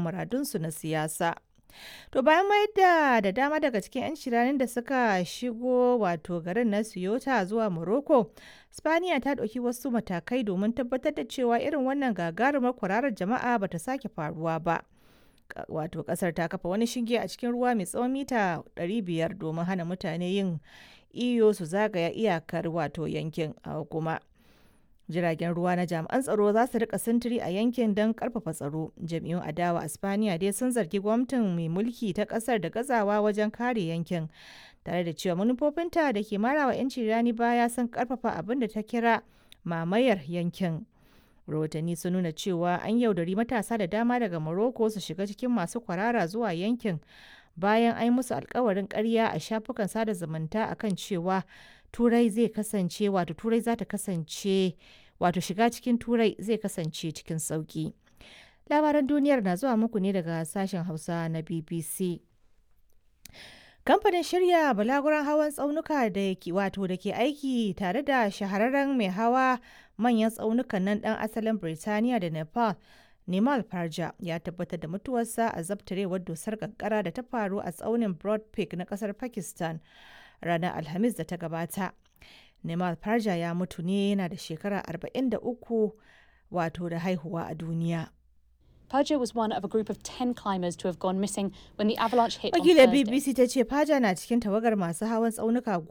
muradunsu na siyasa. To bayan mayar da da dama daga cikin 'yan shiranin da suka shigo wato garin na Ceuta zuwa Morocco, Spaniya ta ɗauki wasu matakai domin tabbatar da cewa irin wannan gagarumar kwararar jama'a bata sake faruwa ba. Wato kasar ta kafa wani shinge a cikin ruwa mai tsawon mita 500 domin hana mutane yin iyo su zagaya iyakar wato yankin kuma. jiragen ruwa na jami'an tsaro za su rika sintiri a yankin don karfafa tsaro jam'iyyun adawa a spaniya dai sun zargi gwamnatin mai mulki ta kasar da gazawa wajen kare yankin tare da cewa manufofinta da ke marawa 'yanci rani baya sun karfafa abin da ta kira mamayar yankin rahotanni sun nuna cewa an yaudari matasa da dama daga morocco su shiga cikin masu kwarara zuwa yankin bayan an yi musu alkawarin karya a shafukan sada zumunta akan cewa turai zai kasance wato turai za ta kasance wato shiga cikin turai zai kasance cikin sauki labaran duniyar na zuwa muku ne daga sashen hausa na bbc kamfanin shirya balaguran hawan tsaunuka da ke wato da ke aiki tare da shahararren mai hawa manyan tsaunukan nan dan asalin birtaniya da nepal Nimal Parja ya tabbatar da mutuwarsa a zabtarewar dusar kankara da ta faru a tsaunin Broad Peak na kasar Pakistan ranar Alhamis da ta gabata. Nimal Parja ya mutu ne yana da shekara 43 wato da haihuwa a duniya. Paja was one of a group of 10 climbers to have gone missing when the avalanche hit on Wakilar Thursday. BBC ta ce Paja na cikin tawagar masu hawan tsaunuka